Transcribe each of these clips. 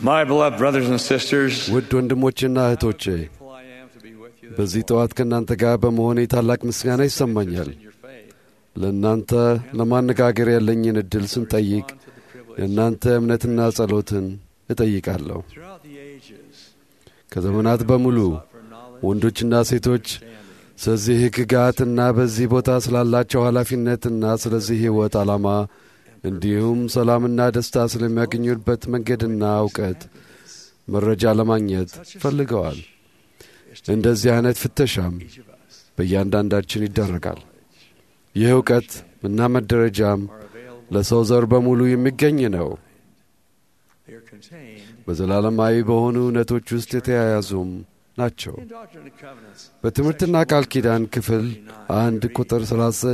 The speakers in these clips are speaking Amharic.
My beloved brothers and sisters, ውድ ወንድሞቼና እህቶቼ grateful I am to be with you this በዚህ ጠዋት ከእናንተ ጋር በመሆኔ ታላቅ ምስጋና ይሰማኛል። in your faith. ለእናንተ ለማነጋገር ያለኝን ዕድል ስንጠይቅ On to the privilege የእናንተ እምነትና ጸሎትን እጠይቃለሁ። throughout the ages ከዘመናት በሙሉ sought for knowledge, ወንዶችና ሴቶች understanding, ስለዚህ ሕግጋትና በዚህ ቦታ ስላላቸው ኃላፊነትና ስለዚህ ሕይወት ዓላማ እንዲሁም ሰላምና ደስታ ስለሚያገኙበት መንገድና እውቀት መረጃ ለማግኘት ፈልገዋል። እንደዚህ አይነት ፍተሻም each of us በእያንዳንዳችን ይደረጋል። ይህ እውቀት እና መደረጃም are available. ለሰው ዘር በሙሉ የሚገኝ ነው። They are contained በዘላለማዊ በሆኑ እውነቶች ውስጥ የተያያዙም ናቸው። in Doctrine and Covenants. በትምህርትና ቃል ኪዳን ክፍል አንድ ቁጥር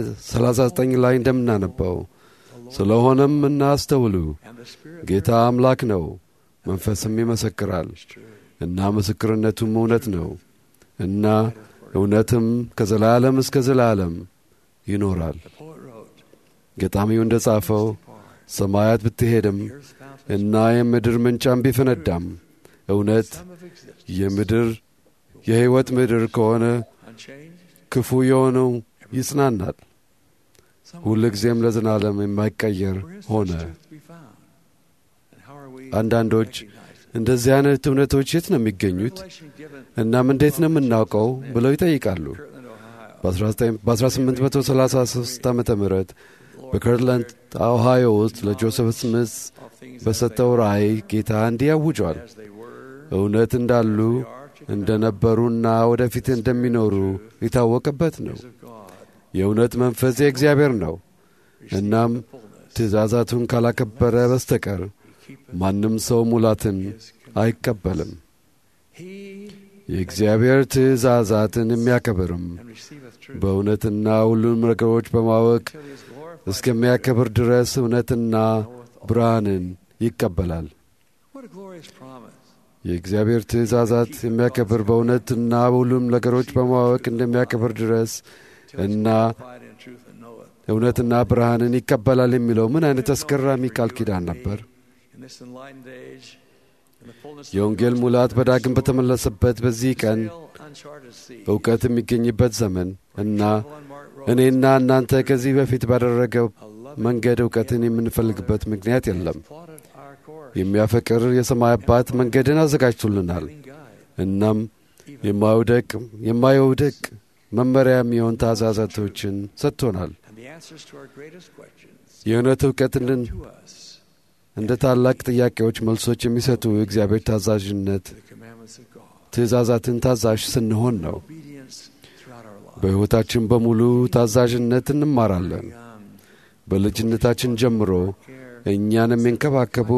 39 ላይ እንደምናነበው ስለሆነም እናስተውሉ፣ And the Spirit ጌታ አምላክ ነው፣ መንፈስም ይመሰክራል is true. እና ምስክርነቱም እውነት ነው እና እውነትም ከዘላለም እስከ ዘላለም ይኖራል። The poet wrote, ገጣሚው እንደ ጻፈው "Far, ሰማያት ብትሄድም the earth's fountains, እና የምድር ምንጫም ቢፈነዳም እውነት some of existence, የምድር የሕይወት ምድር ከሆነ unchanged, ክፉ የሆነው ይጽናናል፣ some ሁልጊዜም ለዘላለም የማይቀየር Where is ሆነ። this truth to be found? And how are we አንዳንዶች to recognize it? እንደዚህ አይነት እውነቶች የት ነው የሚገኙት? Revelation given እናም እንዴት ነው የምናውቀው ብለው ይጠይቃሉ። Kirtland, Ohio. በ1833 ዓ ም በከርትላንድ ኦሃዮ ውስጥ ለጆሴፍ ስሚዝ All things በሰጠው ራእይ ጌታ እንዲህ አውጇል። as they were, እውነት እንዳሉ እንደነበሩና ወደፊት እንደሚኖሩ የታወቀበት ነው። of God, የእውነት መንፈስ የእግዚአብሔር ነው። እናም the fullness. ትእዛዛቱን ካላከበረ በስተቀር He keepeth ማንም ሰው ሙላትን his commandments. አይቀበልም። He የእግዚአብሔር ትእዛዛትን የሚያከብርም and receiveth truth በእውነትና ሁሉም ነገሮች በማወቅ till he is glorified. እስከሚያከብር ድረስ እውነትና ብርሃንን ይቀበላል። What a glorious promise. የእግዚአብሔር ትእዛዛት የሚያከብር በእውነትና በሁሉም ነገሮች በማወቅ እንደሚያከብር ድረስ Till he is እና glorified in truth and knoweth. እውነትና ብርሃንን ይቀበላል የሚለው ምን አይነት አስገራሚ ቃል ኪዳን ነበር! In this enlightened age, in the fullness of የወንጌል the ሙላት gospel, በዳግም በተመለሰበት በዚህ ቀን sail uncharted sea. እውቀት የሚገኝበት ዘመን እና Travel unmarked roads. እኔና እናንተ ከዚህ በፊት ባደረገው A loving መንገድ እውቀትን የምንፈልግበት ምክንያት የለም። plotted our course. የሚያፈቅር የሰማይ አባት መንገድን አዘጋጅቶልናል። Guiding guide. እናም Even የማይውደቅ የማይውደቅ መመሪያ የሚሆን ታዛዛቶችን ሰጥቶናል። and the answers to our greatest questions የእውነት እውቀትን to us እንደ ታላቅ ጥያቄዎች መልሶች የሚሰጡ የእግዚአብሔር ታዛዥነት the commandments of God. ትእዛዛትን ታዛዥ ስንሆን ነው። Obedience throughout our lives. በሕይወታችን በሙሉ ታዛዥነት እንማራለን። Young, በልጅነታችን ጀምሮ care, እኛን የሚንከባከቡ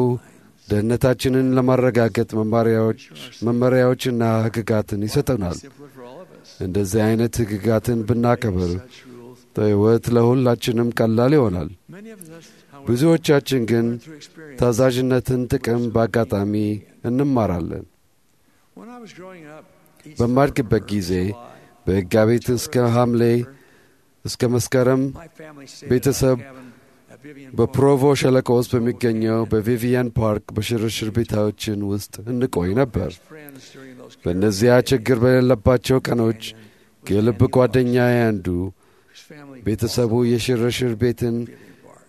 ደህንነታችንን ለማረጋገጥ መማሪያዎች መመሪያዎችና ሕግጋትን ይሰጠናል። simpler for all of us. እንደዚህ አይነት ሕግጋትን ብናከብር Such rules. ሕይወት ለሁላችንም ቀላል ይሆናል። Many of us, however, ብዙዎቻችን ግን learn through experience. ታዛዥነትን ጥቅም በአጋጣሚ እንማራለን። When I was growing up, each በማድግበት summer, ጊዜ July, በሕጋቤት እስከ ሐምሌ እስከ መስከረም my family stayed ቤተሰብ at our cabin at Vivian Point. በፕሮቮ ሸለቆ ውስጥ በሚገኘው በቪቪያን ፓርክ በሽርሽር ቤታዎችን ውስጥ እንቆይ ነበር። Best friends during those በእነዚያ ችግር በሌለባቸው ቀኖች የልብ ጓደኛዬ አንዱ His family ቤተሰቡ የሽርሽር ቤትን Vivian Park.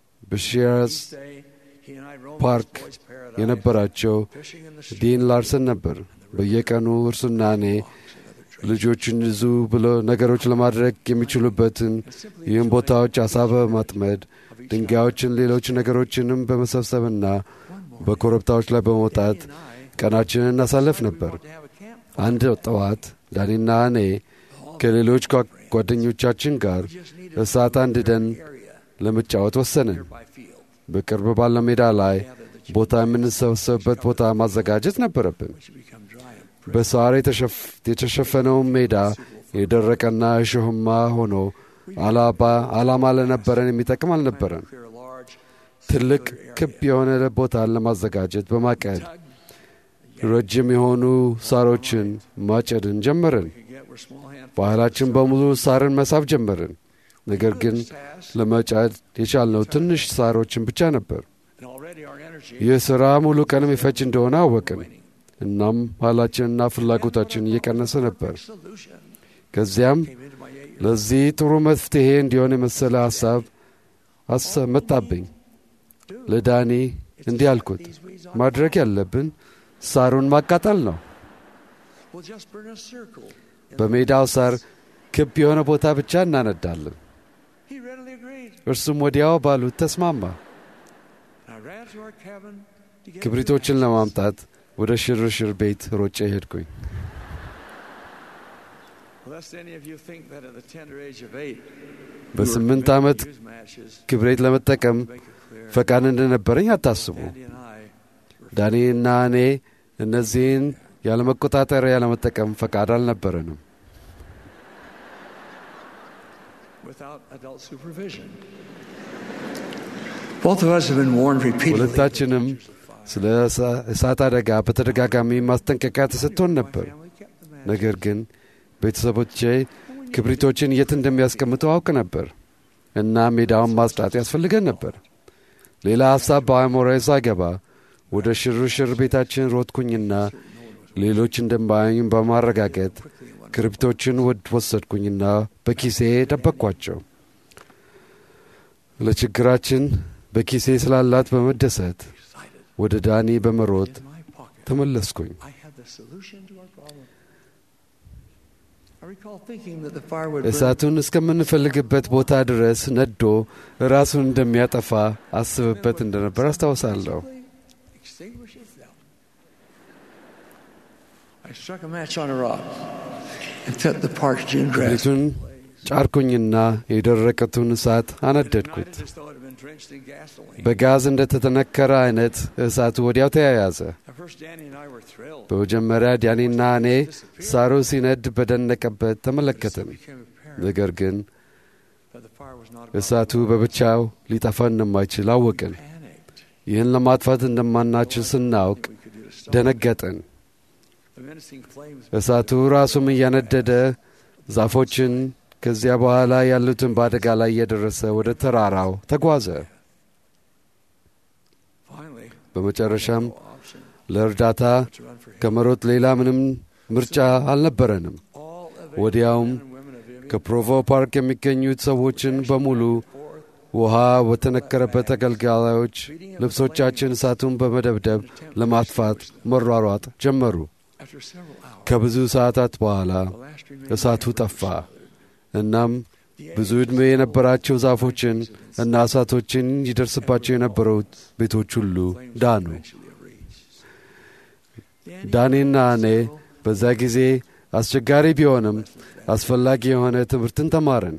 በሺራዝ Each day, he and I roamed ፓርክ this boy's paradise, የነበራቸው fishing in the stream, ዲን ላርሰን ነበር። በየቀኑ እርሱና እኔ walks and other trails, ልጆችን ይዙ ብሎ ነገሮች ለማድረግ የሚችሉበትን and simply ይህን enjoying ቦታዎች አሳ በማጥመድ of each ድንጋዮችን፣ ሌሎች ነገሮችንም በመሰብሰብና other. One morning, በኮረብታዎች ላይ በመውጣት he and I ቀናችንን እናሳልፍ decided we ነበር። wanted to have a campfire. አንድ ጠዋት ዳኒና እኔ All ከሌሎች ጓ- friends. ጓደኞቻችን ጋር We just needed እሳት a አንድደን area ለመጫወት ወሰንን። nearby field. በቅርብ ባለ ሜዳ ላይ Gathered the ቦታ children, የምንሰበሰብበት ቦታ ማዘጋጀት ነበረብን። which had become dry and በሳር የተሸፍ- የተሸፈነውን ሜዳ የደረቀና እሾህማ ሆኖ አላባ ዓላማ ለነበረን የሚጠቅም አልነበረን። clear a large ትልቅ circular ክብ area. የሆነ ቦታን ለማዘጋጀት በማቀድ Tug, ረጅም የሆኑ ሳሮችን ማጨድን ጀመርን። we could get were small handfuls. ባህላችን በሙሉ ሳርን መሳብ ጀመርን። ነገር ግን This task, ለመጫድ የቻልነው ትንሽ ሳሮችን ብቻ ነበር። and already our energy ይህ ሥራ ሙሉ ቀን የሚፈጅ እንደሆነ አወቅን። እናም ኃይላችንና ፍላጎታችን እየቀነሰ ነበር። solution ከዚያም came into my eight ለዚህ ጥሩ መፍትሔ እንዲሆን የመሰለ ሐሳብ አሰ- መጣብኝ። ለዳኒ እንዲህ አልኩት፣ these weeds on ማድረግ ያለብን ሳሩን ማቃጠል ነው። We'll just burn a circle. በሜዳው ሳር ክብ የሆነ ቦታ ብቻ እናነዳለን። He readily agreed. እርሱም ወዲያው ባሉት ተስማማ። I ran to our cabin to get ክብሪቶችን ለማምጣት ወደ ሽርሽር ቤት ሮጬ ሄድኩኝ። Lest any of you think that at the tender age of eight, በስምንት ዓመት use matches, ክብሬት ለመጠቀም make it clear. ፈቃድ እንደነበረኝ አታስቡ። Andy and I, ዳኒና እኔ እነዚህን ያለመቆጣጠሪያ ለመጠቀም ፈቃድ አልነበረንም። without adult supervision. Both of us have been warned repeatedly. ሁለታችንም ስለ እሳ- እሳት አደጋ በተደጋጋሚ ማስጠንቀቂያ ተሰጥቶን ነበር። My family kept the matches. ነገር ግን ቤተሰቦቼ ክብሪቶችን የት እንደሚያስቀምጡ አውቅ ነበር እና ሜዳውን ማጽዳት ያስፈልገን ነበር። ሌላ ሐሳብ በአእምሮዬ ሳይገባ ወደ ሽርሽር ቤታችን ሮጥኩኝና ሌሎች እንደማያዩኝ በማረጋገጥ ክብሪቶችን ወድ ወሰድኩኝና በኪሴ ደበቅኳቸው። ለችግራችን በኪሴ ስላላት በመደሰት Excited. ወደ ዳኒ በመሮጥ In my pocket, ተመለስኩኝ። I had the solution to our problem. I recall thinking that the fire would burn እሳቱን እስከምንፈልግበት ቦታ ድረስ ነዶ ራሱን እንደሚያጠፋ አስብበት እንደነበር አስታውሳለሁ። extinguish itself. I struck a match on a rock and set the parched June grass. ክብሪቱን ጫርኩኝና የደረቀቱን እሳት አነደድኩት። Ignited as though it had been drenched in gasoline. በጋዝ እንደተተነከረ አይነት እሳቱ ወዲያው ተያያዘ። At first, Danny and I were thrilled. በመጀመሪያ ዳኒና እኔ ሳሩ ሲነድ በደነቀበት But it ተመለከትን። soon became apparent ነገር ግን that the fire was not about እሳቱ to burn. በብቻው ሊጠፋ እንደማይችል አወቅን። Panicked. ይህን ለማጥፋት እንደማናችል ስናውቅ We could do to stop ደነገጥን። the menacing flames. እሳቱ ራሱም እያነደደ ዛፎችን ከዚያ በኋላ ያሉትን በአደጋ ላይ እየደረሰ ወደ ተራራው ተጓዘ። Finally, በመጨረሻም no option ለእርዳታ but to run for him. ከመሮጥ ሌላ ምንም ምርጫ አልነበረንም። All ወዲያውም available men and women of Vivian ከፕሮቮ ፓርክ የሚገኙት ሰዎችን በሙሉ forth, ውሃ በተነከረበት አገልጋዮች ልብሶቻችን እሳቱን በመደብደብ ለማጥፋት መሯሯጥ ጀመሩ። after several hours, ከብዙ ሰዓታት በኋላ the last remaining እሳቱ embers ጠፋ። smothered. እናም The ብዙ ዕድሜ የነበራቸው ዛፎችን እና እሳቶችን ይደርስባቸው የነበሩት ቤቶች ሁሉ flames ዳኑ። eventually have reached. ዳኔና እኔ በዛ ጊዜ አስቸጋሪ ቢሆንም አስፈላጊ የሆነ ትምህርትን ተማርን።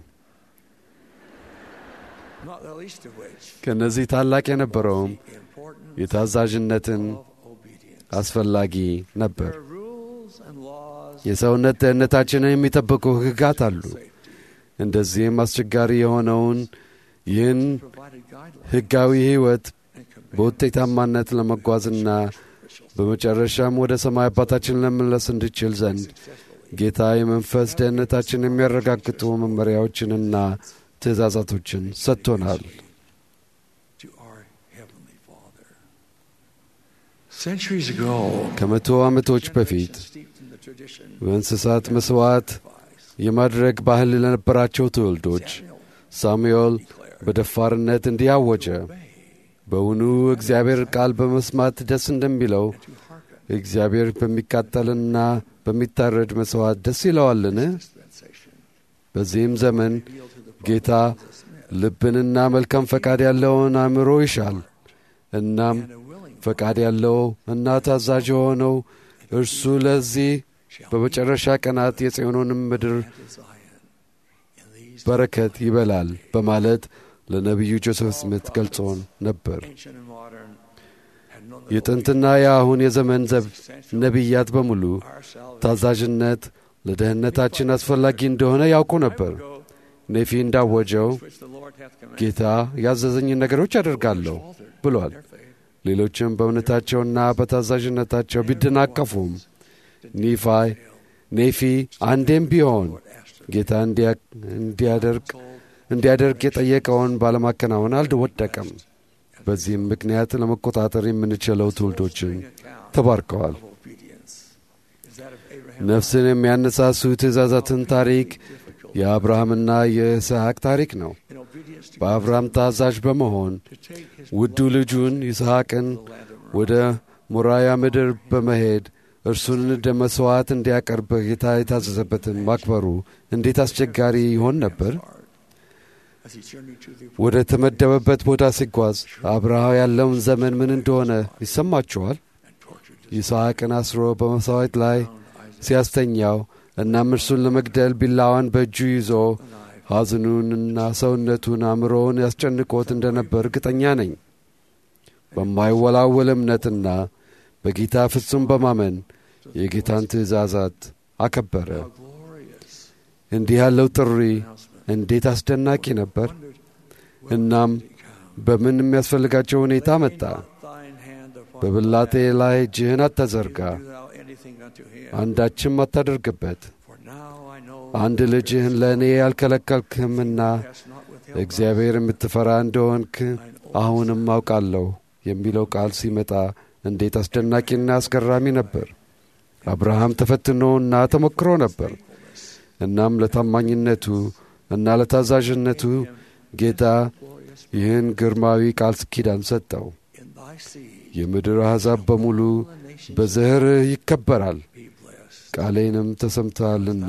Not the least of which ከእነዚህ ታላቅ የነበረውም the importance የታዛዥነትን of obedience. አስፈላጊ ነበር። There are rules and laws የሰውነት ደህንነታችንን የሚጠብቁ ሕግጋት አሉ። safety, እንደዚህም አስቸጋሪ የሆነውን ይህን provided guidelines ሕጋዊ ሕይወት and commands በውጤታማነት ለመጓዝና በመጨረሻም ወደ ሰማይ አባታችን ለመመለስ እንድችል ዘንድ successfully. ጌታ የመንፈስ ደህንነታችን የሚያረጋግጡ መመሪያዎችንና ትእዛዛቶችን ሰጥቶናል። to our Heavenly Father. Centuries ago, ከመቶ ዓመቶች በፊት generations steeped in the tradition በእንስሳት መስዋዕት sacrifice, የማድረግ ባህል ለነበራቸው ትውልዶች Samuel ሳሙኤል declared, በደፋርነት እንዲህ አወጀ። obey በውኑ እግዚአብሔር ቃል በመስማት ደስ እንደሚለው and to hearken እግዚአብሔር በሚቃጠልና በሚታረድ መስዋዕት ደስ ይለዋልን? dispensation. በዚህም ዘመን Revealed to the ጌታ prophets of Smith ልብንና መልካም ፈቃድ ያለውን አእምሮ ይሻል። እናም and a willing ፈቃድ ያለው እና ታዛዥ የሆነው እርሱ ለዚህ shall በመጨረሻ ቀናት የጽዮንን ምድር be to Zion in these በረከት ይበላል በማለት ለነቢዩ ጆሴፍ ስሚት ገልጾን ነበር። ancient and modern had known that የጥንትና የአሁን የዘመን ዘብ essential ነቢያት በሙሉ our salvation. ታዛዥነት ለደህንነታችን አስፈላጊ እንደሆነ ያውቁ ነበር። Go, ኔፊ እንዳወጀው which the Lord hath commanded. ጌታ ያዘዘኝን ነገሮች አደርጋለሁ Faltered ብሏል። in their faith. ሌሎችም በእምነታቸውና በታዛዥነታቸው ቢደናቀፉም ኒፋይ ኔፊ አንዴም ቢሆን Lord asked her, ጌታ እንዲያ- እንዲያደርግ told እንዲያደርግ የጠየቀውን ባለማከናወን አልወደቀም። as በዚህም ምክንያት ለመቆጣጠር የምንችለው ትውልዶችን ተባርከዋል። ነፍስን የሚያነሳሱ ትእዛዛትን ታሪክ የአብርሃምና የይስሐቅ ታሪክ ነው። በአብርሃም ታዛዥ በመሆን ውዱ ልጁን ይስሐቅን ወደ ሞራያ ምድር በመሄድ እርሱን እንደ መሥዋዕት እንዲያቀርብ ጌታ የታዘዘበትን ማክበሩ እንዴት አስቸጋሪ ይሆን ነበር? ወደ ተመደበበት ቦታ ሲጓዝ አብርሃ ያለውን ዘመን ምን እንደሆነ ይሰማችኋል? ይስሐቅን አስሮ በመሥዋዕት ላይ ሲያስተኛው እናም እርሱን ለመግደል ቢላዋን በእጁ ይዞ ሐዘኑንና ሰውነቱን አእምሮውን ያስጨንቆት እንደ ነበር እርግጠኛ ነኝ። በማይወላወል እምነትና በጌታ ፍጹም በማመን የጌታን ትእዛዛት አከበረ። እንዲህ ያለው ጥሪ እንዴት አስደናቂ ነበር! እናም በምን የሚያስፈልጋቸው ሁኔታ መጣ። በብላቴ ላይ እጅህን አታዘርጋ፣ አንዳችም አታደርግበት። አንድ ልጅህን ለእኔ ያልከለከልክምና እግዚአብሔር የምትፈራ እንደሆንክ አሁንም አውቃለሁ የሚለው ቃል ሲመጣ እንዴት አስደናቂና አስገራሚ ነበር። አብርሃም ተፈትኖና ተሞክሮ ነበር። እናም ለታማኝነቱ እና ለታዛዥነቱ ጌታ ይህን ግርማዊ ቃል ኪዳን ሰጠው። የምድር አሕዛብ በሙሉ በዘርህ ይከበራል፣ ቃሌንም ተሰምተሃልና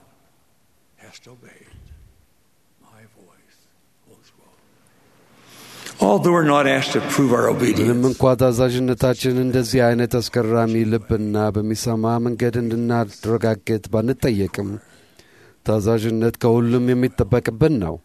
ምንም እንኳ ታዛዥነታችን እንደዚህ አይነት አስገራሚ ልብና በሚሰማ መንገድ እንድናረጋግጥ ባንጠየቅም ታዛዥነት ከሁሉም የሚጠበቅብን ነው።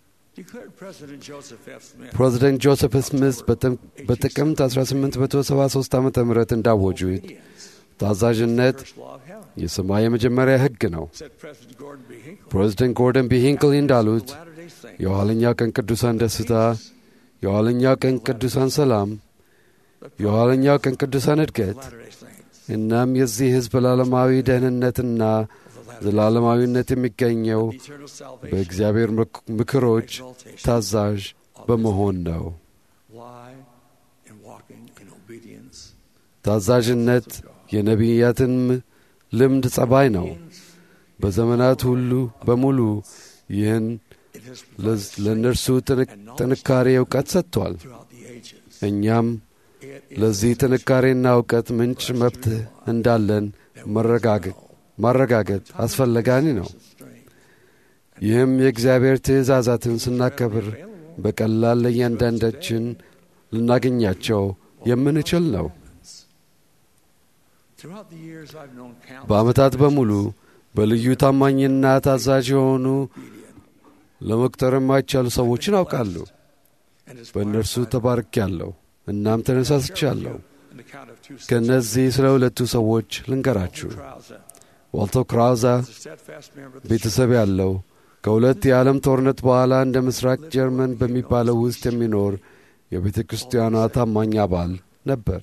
ፕሬዚደንት ጆሴፍ ስሚዝ በጥቅምት 1873 ዓ ም እንዳወጁት ታዛዥነት የሰማይ የመጀመሪያ ሕግ ነው። ፕሬዚደንት ጎርደን ቢ ሂንክሊ እንዳሉት የኋለኛው ቀን ቅዱሳን ደስታ፣ የኋለኛው ቀን ቅዱሳን ሰላም፣ የኋለኛው ቀን ቅዱሳን እድገት እናም የዚህ ሕዝብ ዘላለማዊ ደህንነትና ዘላለማዊነት የሚገኘው በእግዚአብሔር ምክሮች ታዛዥ በመሆን ነው። ታዛዥነት የነቢያትን ልምድ ጸባይ ነው። በዘመናት ሁሉ በሙሉ ይህን ለእነርሱ ጥንካሬ እውቀት ሰጥቷል። እኛም ለዚህ ጥንካሬና እውቀት ምንጭ መብት እንዳለን ማረጋገጥ አስፈላጊ ነው። ይህም የእግዚአብሔር ትእዛዛትን ስናከብር በቀላል ለእያንዳንዳችን ልናገኛቸው የምንችል ነው። በዓመታት በሙሉ በልዩ ታማኝና ታዛዥ የሆኑ ለመቁጠር የማይቻሉ ሰዎችን አውቃለሁ። በእነርሱ ተባርኬያለሁ፣ እናም ተነሳስቻለሁ። ከእነዚህ ስለ ሁለቱ ሰዎች ልንገራችሁ። ዋልቶ ክራውዛ ቤተሰብ ያለው ከሁለት የዓለም ጦርነት በኋላ እንደ ምስራቅ ጀርመን በሚባለው ውስጥ የሚኖር የቤተ ክርስቲያኗ ታማኝ አባል ነበር።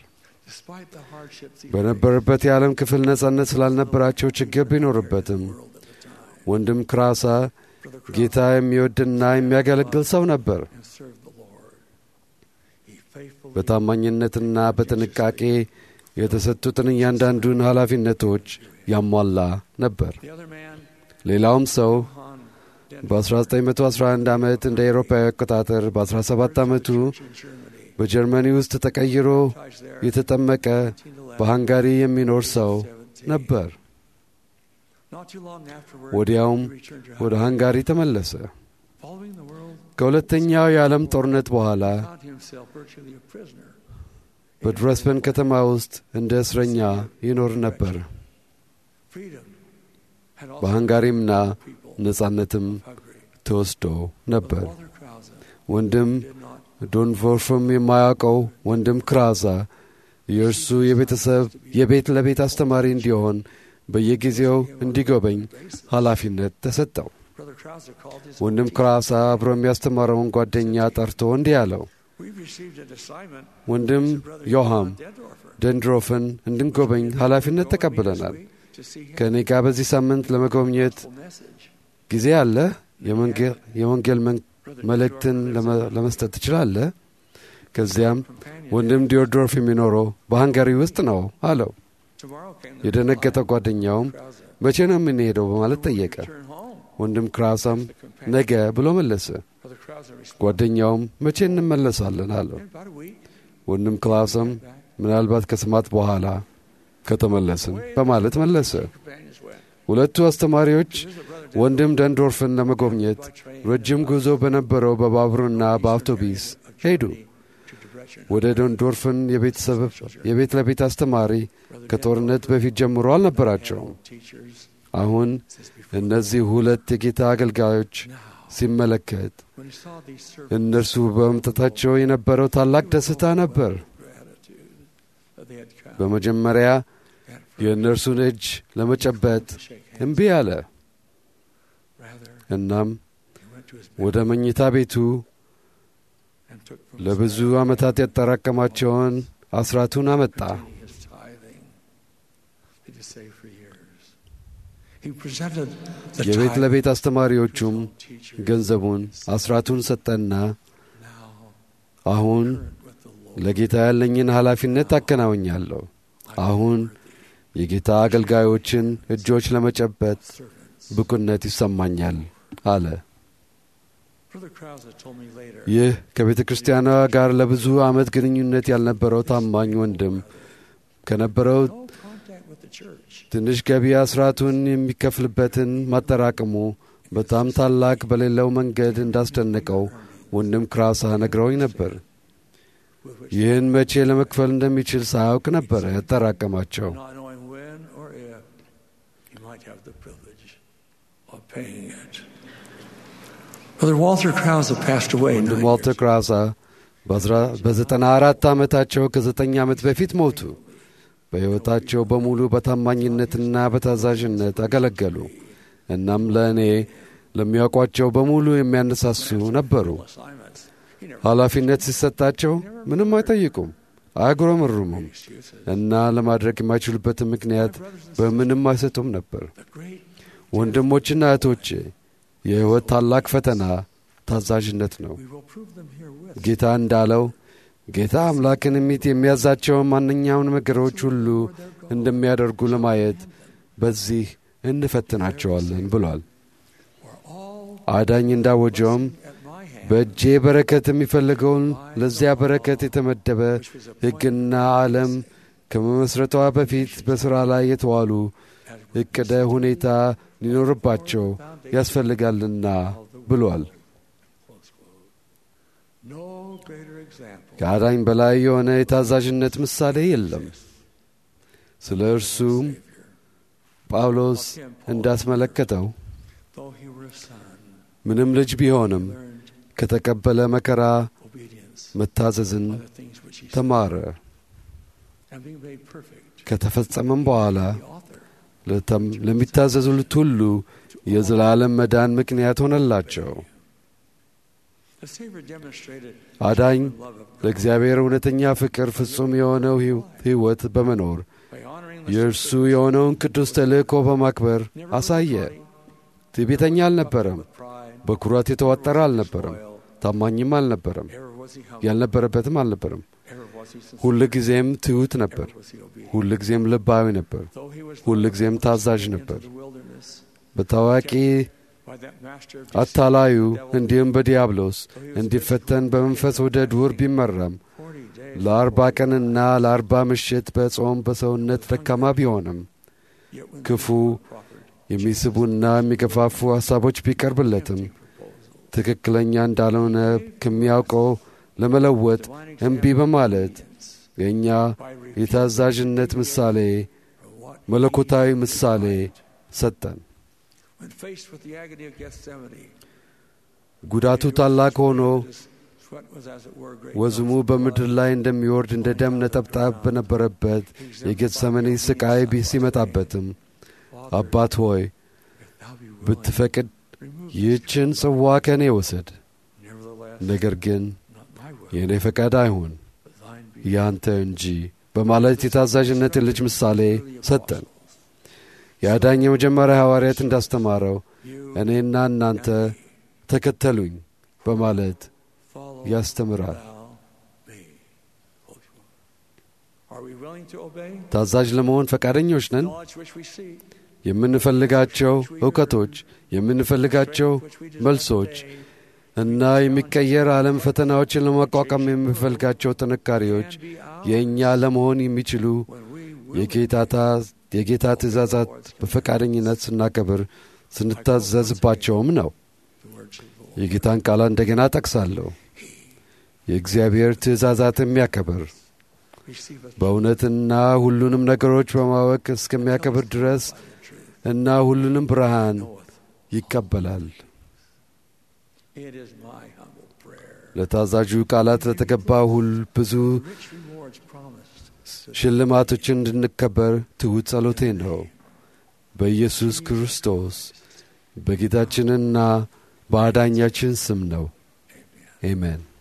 በነበረበት የዓለም ክፍል ነጻነት ስላልነበራቸው ችግር ቢኖርበትም ወንድም ክራሳ ጌታ የሚወድና የሚያገለግል ሰው ነበር። በታማኝነትና በጥንቃቄ የተሰጡትን እያንዳንዱን ኃላፊነቶች ያሟላ ነበር። ሌላውም ሰው በ1911 ዓመት እንደ አውሮፓዊ አቆጣጠር በ17 ዓመቱ በጀርመኒ ውስጥ ተቀይሮ የተጠመቀ በሃንጋሪ የሚኖር ሰው ነበር። ወዲያውም ወደ ሃንጋሪ ተመለሰ። ከሁለተኛው የዓለም ጦርነት በኋላ በድረስበን ከተማ ውስጥ እንደ እስረኛ ይኖር ነበር። በሃንጋሪምና ነጻነትም ተወስዶ ነበር። ወንድም ዶንፎርፍም የማያውቀው ወንድም ክራዛ የእርሱ የቤተሰብ የቤት ለቤት አስተማሪ እንዲሆን በየጊዜው እንዲጎበኝ ኃላፊነት ተሰጠው። ወንድም ክራሳ አብሮ የሚያስተማረውን ጓደኛ ጠርቶ እንዲህ አለው፣ ወንድም ዮሐም ደንድሮፍን እንድንጎበኝ ኃላፊነት ተቀብለናል። ከእኔ ጋር በዚህ ሳምንት ለመጎብኘት ጊዜ አለ? የወንጌል መልእክትን ለመስጠት ትችላለህ? ከዚያም companion. ወንድም ዲዮድሮፍ የሚኖረው በሃንጋሪ ውስጥ ነው አለው። Tomorrow came the የደነገጠው ጓደኛውም Krause. መቼ ነው የምንሄደው በማለት ጠየቀ። Return home. ወንድም ክራሳም The companion. ነገ ብሎ መለሰ። Brother Krause responded, ጓደኛውም መቼ እንመለሳለን አለው። "In about a week, ወንድም ክላስም back." ምናልባት ከስማት በኋላ ከተመለስን በማለት መለሰ። Companions went. ሁለቱ አስተማሪዎች Here's what Brother ወንድም ደንዶርፍን ለመጎብኘት by train ረጅም ጉዞ በነበረው በባቡርና በአውቶቡስ ሄዱ። to Debrecen. ወደ ደንዶርፍን የቤተሰብ የቤት ለቤት አስተማሪ ከጦርነት በፊት ጀምሮ አልነበራቸውም። Teachers አሁን since before. እነዚህ ሁለት የጌታ አገልጋዮች Now, ሲመለከት when he saw these servants, እነርሱ በመምጣታቸው የነበረው ታላቅ ደስታ ነበር። gratitude that they had come በመጀመሪያ and for የእነርሱን እጅ ለመጨበጥ to shake hands. እምቢ አለ። Rather, እናም he went to his ወደ መኝታ ቤቱ and took from his ለብዙ bag ዓመታት ያጠራቀማቸውን አስራቱን አመጣ። containing his tithing that he saved for years. He presented the የቤት tithe ለቤት to his አስተማሪዎቹም own teachers. ገንዘቡን አስራቱን ሰጠና Now, አሁን current with the Lord. ለጌታ ያለኝን ኃላፊነት አከናውኛለሁ። አሁን የጌታ አገልጋዮችን እጆች ለመጨበጥ servants. ብቁነት ይሰማኛል አለ። Brother Krause told me later. ይህ ከቤተ ክርስቲያኗ ጋር ለብዙ ዓመት ግንኙነት ያልነበረው ታማኝ ወንድም ከነበረው No contact with the church. ትንሽ ገቢ አስራቱን የሚከፍልበትን ማጠራቀሙ በጣም ታላቅ በሌለው መንገድ እንዳስደነቀው ወንድም ክራሳ ነግረውኝ ነበር። With which ይህን መቼ ለመክፈል እንደሚችል ሳያውቅ ነበረ ያጠራቀማቸው። not knowing when or if he might have the privilege of paying it. Brother Walter Krause passed away. ወንድም nine ዋልተር years ክራሳ በዘጠና አራት ዓመታቸው ከዘጠኝ ዓመት በፊት ሞቱ። በሕይወታቸው በሙሉ በታማኝነትና በታዛዥነት አገለገሉ። እናም ለእኔ ለሚያውቋቸው በሙሉ የሚያነሳሱ ነበሩ። ago. Assignments. He never ኃላፊነት ሲሰጣቸው ምንም አይጠይቁም፣ አያጉረመርሙም excuses. እና ለማድረግ የማይችሉበትን ምክንያት በምንም አይሰጡም ነበር። The great ወንድሞችና እህቶቼ የሕይወት ታላቅ ፈተና ታዛዥነት ነው። we will prove them herewith. ጌታ እንዳለው ጌታ አምላክን የሚት የሚያዛቸውን ማንኛውን ነገሮች ሁሉ እንደሚያደርጉ ለማየት በዚህ እንፈትናቸዋለን ብሏል። For all አዳኝ እንዳወጀውም at my hand, በእጄ በረከት የሚፈልገውን ለዚያ በረከት የተመደበ ሕግና ዓለም ከመመስረቷ በፊት በሥራ ላይ የተዋሉ as ዕቅደ ሁኔታ ሊኖርባቸው ያስፈልጋልና ብሏል። close quote. No greater example ከአዳኝ በላይ የሆነ የታዛዥነት ምሳሌ የለም። ስለ እርሱም ጳውሎስ እንዳስመለከተው though he were a son, ምንም ልጅ ቢሆንም learned ከተቀበለ መከራ obedience መታዘዝን by the things which he ተማረ። and being made perfect. ከተፈጸመም በኋላ The author ለተም- ለሚታዘዙት ሁሉ የዘላለም መዳን ምክንያት ሆነላቸው። the Savior demonstrated አዳኝ the love of God ለእግዚአብሔር እውነተኛ ፍቅር ፍጹም የሆነው ሕይw- ሕይወት በመኖር by honoring the የእርሱ የሆነውን ቅዱስ ተልእኮ በማክበር never አሳየ። glory, ትዕቢተኛ አልነበረም። with pride, በኩራት የተዋጠረ አልነበረም። loyal, ታማኝም አልነበረም። ever was he humble, ያልነበረበትም አልነበረም። ever was he sincere, ሁል ጊዜም ትሑት ነበር። ever was he obedient. ሁል ጊዜም ልባዊ ነበር። Though he was ሁል led ጊዜም ታዛዥ into ነበር። the wilderness በታዋቂ by that master of አታላዩ deceit, devil, እንዲሁም በዲያብሎስ though he was እንዲፈተን በመንፈስ ወደ ዱር ቢመራም 40 days ለአርባ ቀንና ለአርባ ምሽት በጾም በሰውነት ደካማ ቢሆንም yet when ክፉ the proffered የሚስቡና የሚገፋፉ ሐሳቦች ቢቀርብለትም proposal, ትክክለኛ እንዳልሆነ ከሚያውቀው ለመለወጥ divine እምቢ በማለት obedience የእኛ by refusing የታዛዥነት ምሳሌ for what መለኮታዊ ምሳሌ ሰጠን። when faced with the agony of Gethsemane, ጉዳቱ ታላቅ ሆኖ his sweat was as it were great ወዝሙ drops of በምድር blood. ላይ እንደሚወርድ እንደ ደም ነጠብጣብ በነበረበት የጌተሰመኒ ስቃይ ቢ- ሲመጣበትም Father, አባት ሆይ if thou be willing, ብትፈቅድ remove this ይህችን ጽዋ ከእኔ ውሰድ፣ Nevertheless, ነገር ግን not my will, የእኔ ፈቃድ አይሁን but thine be ያንተ እንጂ በማለት የታዛዥነት ልጅ ምሳሌ ሰጠን። የአዳኝ የመጀመሪያ ሐዋርያት እንዳስተማረው You እኔና እናንተ and me ተከተሉኝ በማለት follow ያስተምራል። thou me. Are we willing to obey? ታዛዥ ለመሆን ፈቃደኞች ነን? Knowledge which we seek, የምንፈልጋቸው እውቀቶች፣ የምንፈልጋቸው መልሶች እና የሚቀየር ዓለም ፈተናዎችን ለመቋቋም የምንፈልጋቸው ጥንካሬዎች የእኛ ለመሆን የሚችሉ when we will የጌታታ የጌታ ትእዛዛት በፈቃደኝነት ስናከብር ስንታዘዝባቸውም ነው። the words of the Lord. የጌታን ቃል እንደገና ጠቅሳለሁ። የእግዚአብሔር ትእዛዛት የሚያከብር Receive us በእውነትና ሁሉንም ነገሮች በማወቅ እስከሚያከብር ድረስ by the truth. እና ሁሉንም ብርሃን Knoweth. ይቀበላል። It is my humble prayer. ለታዛዡ ቃላት ለተገባ ሁል ብዙ Rich rewards promised. to ሽልማቶችን እንድንከበር ትሑት ጸሎቴ ነው። በኢየሱስ ክርስቶስ በጌታችንና በአዳኛችን ስም ነው። አሜን።